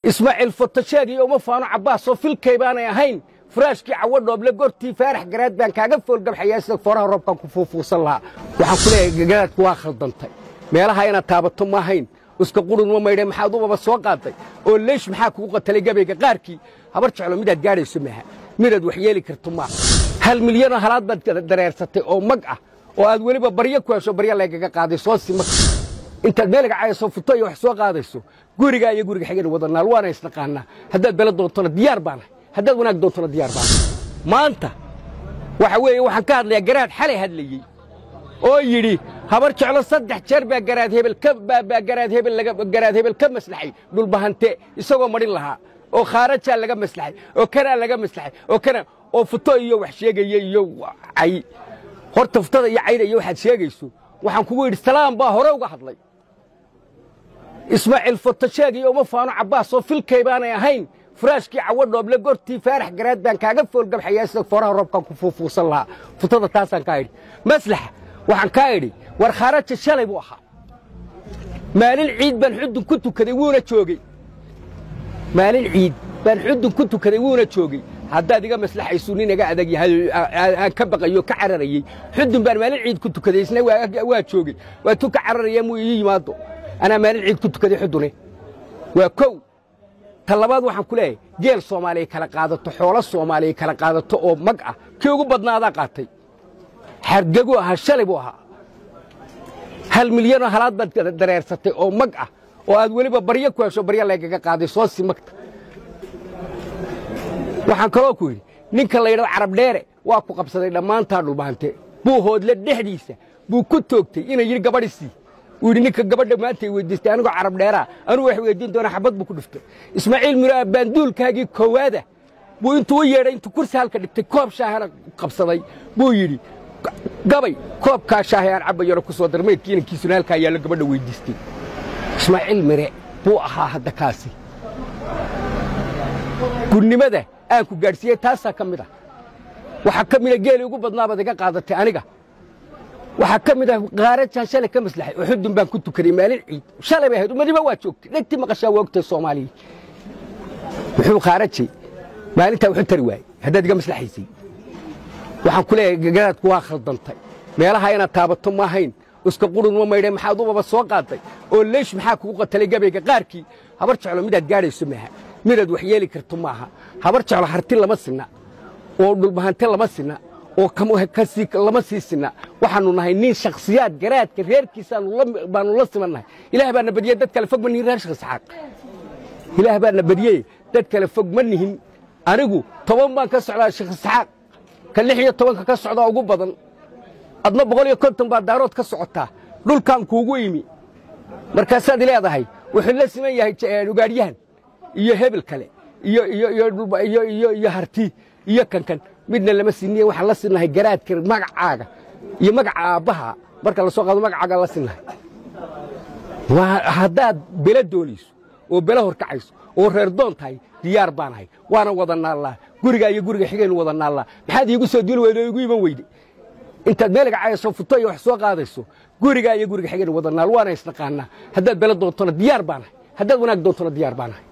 ismaaciil fotasheeg iyo uma faano cabbaasoo filkay baanay ahayn furaashkii cawo dhooble gortii faarax garaad baan kaaga foolgabxayaa sida fooraha roobkan ku fuufuusan lahaa waxaan ku leeyahay garaadku waa khaldantay meelaha inaad taabato ma ahayn iska qurun ma maydhe maxaad ubaba soo qaaday oo leesh maxaa kugu qatalay gabayga qaarkii habar jeclo midaad gaadhayso maaha midaad wax yeeli karto maaha hal milyanoo halaad baad dareersatay oo mag ah oo aad weliba baryo ku hesho baryo laygaga qaaday soo sima intaad meeliga cayasoo futo iyo wax soo qaadayso gurigaa iyo guriga xigeen wadanaal waana isnaqaanaa haddaad bele doontona diyaar baanahay haddaad wanaag doontona diyaar baanahay maanta waxa weeye waxaan ka hadlayaa garaad xalay hadlayey oo yidhi habar jeclo saddex jeer baa garaad hebel baa garaad hebel garaad hebel ka maslaxay dhulbahante isagoo madhin lahaa oo khaarajaa laga maslaxay oo kanaa laga maslaxay oo kana oo futo iyo wax sheegaya iyo cay horta futada iyo cayda iyo waxaad sheegayso waxaan kugu yidhi salaam baa hore uga hadlay ismaaciil fotasheeg iyo uma faano cabbaasoo filkay baanay ahayn furaashkii cawo dhooble gortii faarax garaad baan kaaga foolgabxayaa sida fooraha roobkan ku fuufuusan lahaa futada taasaan kaa idhi maslaxa waxaan kaa idhi war khaaraja shalay buu ahaa maalin ciid baan xudun ku tukaday wuuna joogey maalin ciid baan xudun ku tukaday wuuna joogey haddaad iga maslaxaysu nin iga adag yahay aan ka baqayo ka cararayey xudun baan maalin ciid ku tukaday isna waa joogey waa tu ka cararaya muu ii yimaado anaa maalin ciid ku tukaday xudune waa kow ta labaad waxaan ku leeyahay geel soomaaliya kala qaadato xoolo soomaaliya kala qaadato oo mag ah kii ugu badnaadaa qaatay xargegu ahaa shalay buu ahaa hal milyanoo halaad baad dareersatay oo mag ah oo aad weliba baryo ku hesho baryo laygaga qaaday soo si magta waxaan kaloo ku yidhi ninka la yidhahdo carab dheere waa ku qabsaday dhammaantaa dhulbahante buu hoodle dhexdiisa buu ku toogtay inay yidhi gabadhisii uu yidhi ninka gabadha maanta ay weyddiistay anigoo carab dheeraa anuu wax weyddiin doona xabad buu ku dhiftay ismaaciil miro baanduulkaagii koowaada buu intuu u yeedhay intuu kursi halka dhigtay koob shaahana qabsaday buu yidhi gabay koobkaa shaahay aan cabbayona ku soo darmaydkii inankiisuna halkaa yaallo gabadha weyddiistay ismaaciil mire buu ahaa hadda kaasi gudnimada aan ku gaadhsiiyey taasaa ka mid ah waxaa ka mida geelii ugu badnaabaad iga qaadatay aniga waxaa ka mid ah kaarajaan shalay ka maslaxay oo xudun baan ku tukaday maalin ciid shalay bay ahayd umadiba waa joogtay dhegtii maqashaa waa ogtay soomaaliya muxuu khaarajay maalintaa wuxu tari waayey haddaad iga maslaxaysay waxaan ku leeyahay garaadku waa khaldantay meelaha inaad taabato ma ahayn iska qurun ma maydhe maxaad ubaba soo qaaday oo leesh maxaa kugu qatalay gabayga qaarkii habar jeclo midaad gaadhayso maaha midaad wax yeeli karto maaha habar jeclo harti lama sinna oo dhulbahante lama sinna oo lama sii sinna waxaannu nahay nin shakhsiyaad garaadka reerkiisabaannu la simannahay ilaah baana badiyey dad kale fog ma nihin reer shakhisxaaq ilaah baana badiyey dad kale fog ma nihin anigu toban baan ka socdaa shakhisxaaq ka lix iyo tobanka ka socdaa ugu badan adna boqol iyo konton baa daarood ka socotaa dhulkaan kuugu imi markaasaad leedahay wuxuu la siman yahay ugaadhyahan iyo hebel kale iyo harti iyo kankan midna lama siniye waxaan la sinnahay garaadka magacaaga iyo magaca aabbaha marka la soo qaado magacaaga la sinnahay haddaad bele doonayso oo bele horkacayso oo reer doon tahay diyaar baanahay waana wada naallaa gurigaa iyo guriga xigaynu wada naallaa maxaad iigu soo duuli weyde oo igu iman weyde intaad meeliga cayasoo futo iyo wax soo qaadayso gurigaa iyo guriga xigaynu wada naal waana isnaqaanaa haddaad bele doontona diyaar baanahay haddaad wanaag doontona diyaar baanahay